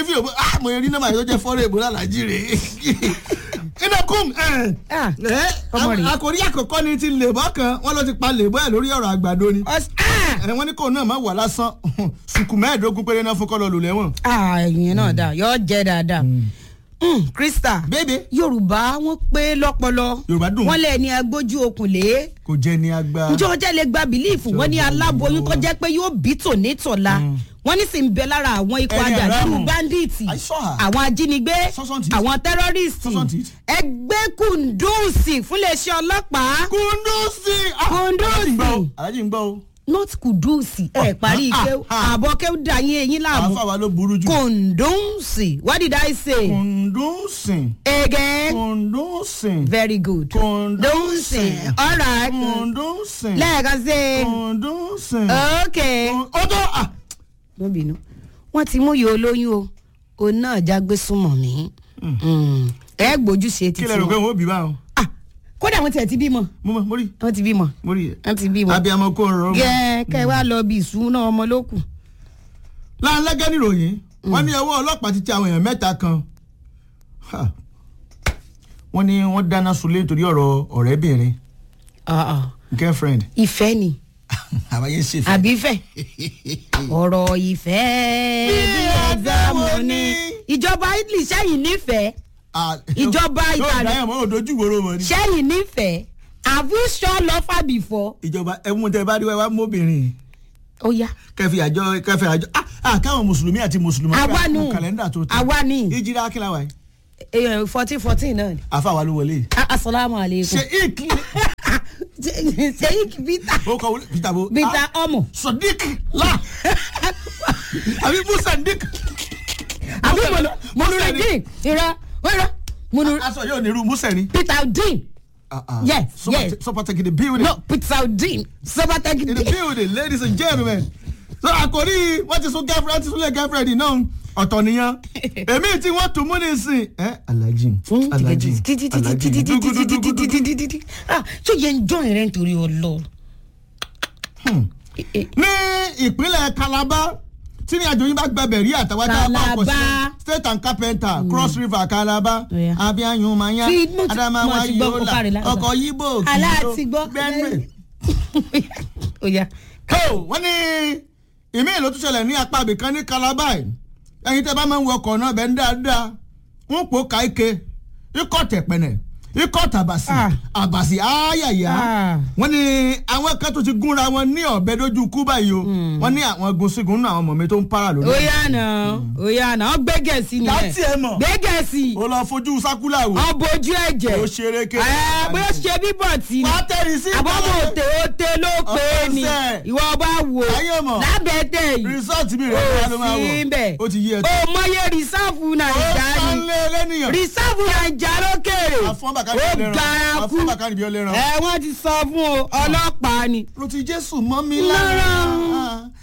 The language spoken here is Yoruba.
fi òbó ah mo rí nọ́mbà yìí tó jẹ́ fọ́ọ̀rọ̀ èbó lálàjì rè inakum Ah, ọmọ rẹ̀. àkòrí àkọ́kọ́ ni ti lèbọ́ kan wọ́n ló ti pa lèbọ́ ẹ̀ lórí ọ̀rọ̀ àgbàdo ni Ọs- ah! ẹ wọ́n ní kò náà má wà lásán sùkù mẹ́ẹ̀ẹ́dógún péré náà fún kọ́ lọ lò lẹ́wọ̀n. Ah, ìyẹn náà dà yọ jẹ dáadáa Mm, Krista bébè Yorùbá wọn pé lọ́pọlọ Yorùbá dùn. wọn lẹ ní agbójú okùn lé kò jẹ́ ní agbá. njẹ́ ọjà lè gba bìlíìfù wọn ní aláboyún tó jẹ́ pé yóò bí tòní tọ̀la wọn ní sì ń bẹ lára àwọn ikọ̀ Ẹni ajàdúrú ẹ̀rọ báńdíìtì I saw her. àwọn ajínigbé Sọ́sọ́ntì. àwọn tẹ́rọ́rìsì Sọ́sọ́ntì. ẹgbẹ́ kùndùsì fúnléeṣẹ́ ọlọ́pàá kundusi. Kundusi. alájí ń gbọ́ o. not kùdùsì ẹ parí ah, ike ah. àbọ̀ kẹ́ da yín eyín láàmú àfa wa ló burú jù. kùndùsì what did I say kundusi. again kundusi. very good kundusi. all right kundusi. lẹ́ẹ̀kan sí i. kundusi. ok ó tó ah. mo bínú wọn ti mú yìí olóyún o òun náà jágbé súnmọ́ mi ẹ gbójú ṣe kí títí lè rò pé wọn wọ́n ó bí báwọn. Ah, kódà wọn tiẹ̀ ti bímọ mo mọ mo rí wọn ti bímọ mo rí wọn ti bímọ abiyamọ kò rọrùn. gẹ kẹ wá lọ bí ìṣúná ọmọ ló kù. láńlẹ́gẹ́ níròyìn wọ́n ní ọwọ́ ọlọ́pàá ti tẹ àwọn èèyàn mẹ́ta kan Ha. wọ́n ní wọ́n dáná sunlé nítorí ọ̀rọ̀ ọ̀rẹ́bìnrin Ah, ah. girlfriend ìfẹ́ ni àbáyé ṣe fẹ́. àbí ìfẹ́ ọ̀rọ̀ ìfẹ́ bí ẹ̀dámọ̀ ni ìjọba Italy sẹ́yìn nífẹ̀ẹ́ Ah, ìjọba yóò Ìbàdàn. dáyà mọ́ òdojú ìwòrò mọ́ ni. sẹ́yìn nífẹ̀ẹ́ have you sure lover before. ìjọba ẹ̀mú tẹ bá rí wá mọ́bìnrin ó yá kẹfì àjọ kẹfì àjọ ah ah káwọn mùsùlùmí àti mùsùlùmí Àwa nù. kàlẹ́ndà tó tẹ Àwa ni. ìjìrá akínláwà yìí fourteen fourteen náà ni. àfa wa ló wọlé Ah, asalaamu aleykum. ṣe ìkí seyik bita ó kọ wọlé peter bo bita ọmọ sodiq la àbí musa dik àbí monurudin ira ira monur aṣọ yóò ní irú musa ni. peter udin Yes, yes. Sopatec in the building. no peter udin In the sabataki building, ladies and gentlemen. So àkòrí wọ́n ti sún girlfriend ti súnlẹ̀ girlfriend náà ọ̀tọ̀ nìyẹn. Èmi tí wọ́n tún mú ní sìn. Ẹ Alhaji Alhaji Alhaji dugudugudugudu. tó yẹ ń jọ ìrẹ́ nítorí ọlọ. Ní ìpínlẹ̀ Calabar tí ní àjò yín bá gbẹbẹ̀ rí àtàwọn tá a bá ọkọ̀ sí Calabar. State and Carpenter Cross River Calabar Yeah. Abiyanyu Maya Sí, mo ti- Adamawa mo ti gbọ́ Yola kókàrí láti- ọkọ̀ Yibo aláàtí gbọ́. Benue. ó yá. Kó wọ́n ní ìmí ìlú tó ṣẹlẹ̀ ní apá ibìkan ní Calabar yìí. ẹ̀yin tẹ́ bá máa ń wọ ọkọ̀ náà bẹ́ẹ̀ ń dáadáa wọ́n pò ká ike ikọ̀ tẹ̀pẹ̀nẹ̀ ikọ̀ tàbàsì Ah. àbàsì áyàyà Ah. wọ́n ní àwọn kan tó ti gúnra wọn ní ọ̀bẹ lójú kú báyìí o wọ́n ní àwọn gun sígun nínú àwọn ọmọ mi tó ń para lórí. ó yá nà ó yá nà ó gbégẹ̀sì nìyẹn Láti ẹ̀ mọ̀. gbégẹ̀sì o lọ fojú sákúlà wò ọbọjú ẹ̀jẹ̀ ó ṣeré ké. ẹ bóyá ṣe bíbọ̀ tì ní wàá tẹ̀rí sí àbọ̀mọ̀ òtè òtè ló pé ní Ọ̀sẹ̀. ìwọ bá wò Ayé mọ̀. lábẹ́tẹ̀ yìí rìsọ́ọ̀tì mi rẹ̀ ó ló máa sí wọ̀ bẹ̀ ó ti yí ẹ̀ ó mọyé rìsáàfù ó nàìjà ni sánlé lẹ́nìyàn rìsáàfù nàìjà lókèrè àfọ́nbàkárì ó bí ó lè ràn gara kú àfọ́nbàkárì bí ó lè ràn. ẹ wọ́n ti sọ fún o ọlọ́pàá ni ló ti jésù mọ́ mi Lára. lára